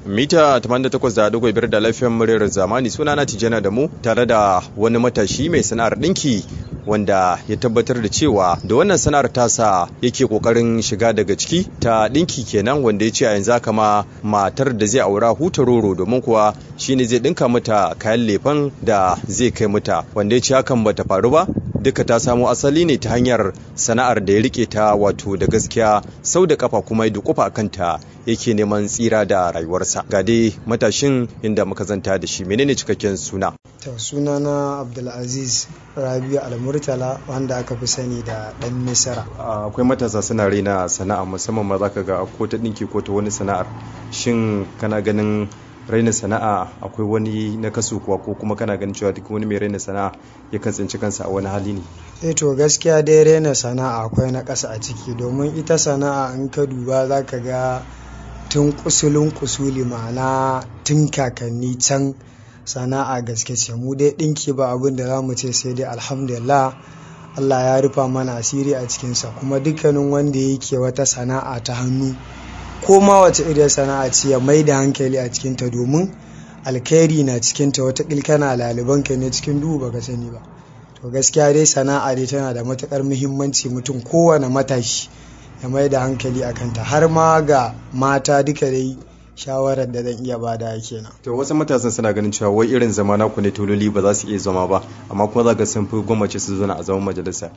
mita 88.5 da lafiyar muryar zamani suna na tijana da mu tare da wani matashi mai sana'ar ɗinki wanda ya tabbatar da cewa da wannan sana'ar tasa yake kokarin shiga daga ciki ta ɗinki kenan wanda ya ce a yanzu haka ma matar da zai aura huta roro domin kuwa shine zai ɗinka mata kayan lefen da zai kai mata wanda ya ce hakan bata faru ba duka ta samo asali ne ta hanyar sana'ar da ya rike ta wato da gaskiya sau da kafa kuma ya dukufa a kanta yake neman tsira da rayuwarsa ga dai matashin inda muka zanta da shi menene cikakken suna to suna na abdulaziz rabiu almurtala wanda aka fi sani da dan misara akwai matasa suna raina sana'a musamman ma zaka ga ko ta dinki ko ta wani sana'ar shin kana ganin raina sana'a akwai wani na kaso kuwa ko kuma kana ganin cewa duk wani mai raina sana'a yakan tsinci kansa a wani hali ne eh to gaskiya dai raina sana'a akwai na ƙasa a ciki domin ita sana'a in ka duba za ka ga tun kusulun kusuli ma'ana tun kakanni can sana'a gaske ce mu dai ɗinki ba abin da za mu ce sai dai alhamdulillah Allah ya rufa mana asiri a cikinsa kuma dukkanin wanda yake wata sana'a ta hannu ko ma wace irin sana'a ce ya mai da hankali a cikinta domin alkhairi na cikinta wata kana laliban ka ne cikin duhu baka sani ba to gaskiya dai sana'a dai tana da matukar muhimmanci mutum kowane matashi ya mai da hankali a kanta har ma ga mata duka dai shawarar da zan iya bada kenan to wasu matasan suna ganin cewa wai irin zama naku ne tololi ba za su iya zama ba amma kuma za ka sun fi gwamnati su zauna a zaman majalisa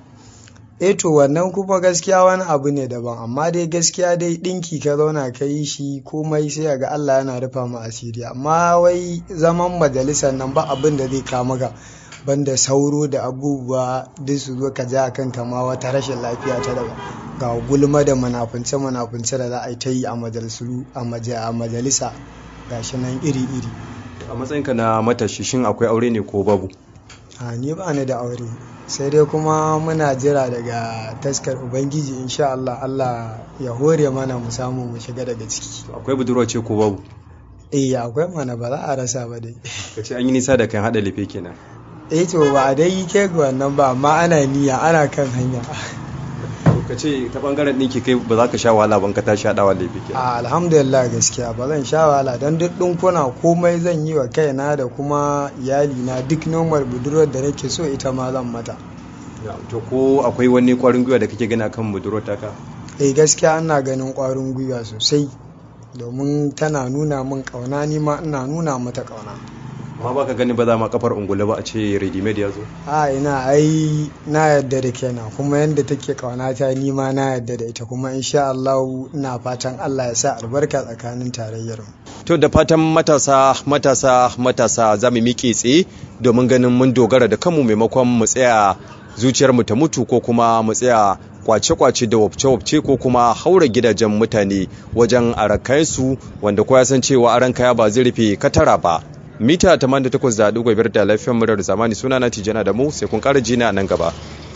eh to wannan kuma gaskiya wani abu ne daban amma dai gaskiya dai dinki ka zauna ka yi shi komai sai ga Allah yana rufa mu asiri amma wai zaman majalisar nan ba abin da zai kama ga banda sauro da abubuwa duk su zo ka ja kan kama wata rashin lafiya ta daga ga gulma da manafunce manafunce da za a yi ta yi a majalisu a majalisa gashi nan iri iri a matsayinka na matashi shin akwai aure ne ko babu a ni ba ni da aure sai dai kuma muna jira daga taskar ubangiji insha Allah Allah ya hore mana mu samu mu shiga daga ciki akwai budurwa ce ko babu eh akwai mana ba za a rasa ba dai ka ce an yi nisa da kan hada lefe kenan eh to ba a dai ke ga wannan ba amma ana niyya ana kan hanya ka ce ta bangaren ɗinki kai ba za ka sha wahala ban ka tashi haɗawa lefe kenan alhamdulillah gaskiya ba zan sha wahala don duk ɗinkuna komai zan yi wa kaina da kuma iyalina duk nomar budurwar da nake so ita ma zan mata to ko akwai wani kwarin gwiwa da kake gani akan budurwar taka eh gaskiya ana ganin kwarin gwiwa sosai domin tana nuna min kauna ni ma ina nuna mata kauna amma baka gani ba za ma kafar ungulu ba a ce ready made ya zo a ina ai na yadda da kenan kuma yadda take kauna ta ni ma na yadda da ita kuma insha Allah ina fatan Allah ya sa albarka tsakanin tarayyar mu to da fatan matasa matasa matasa za mu miƙe tsaye domin ganin mun dogara da kanmu maimakon mu tsaya zuciyarmu ta mutu ko kuma mu tsaya kwace-kwace da wabce-wabce ko kuma haura gidajen mutane wajen arakayensu wanda kowa san cewa aran kaya ba zai rufe katara ba mita 88.5 da lafiyar murar zamani suna na tijana da mu sai kun kara jina nan gaba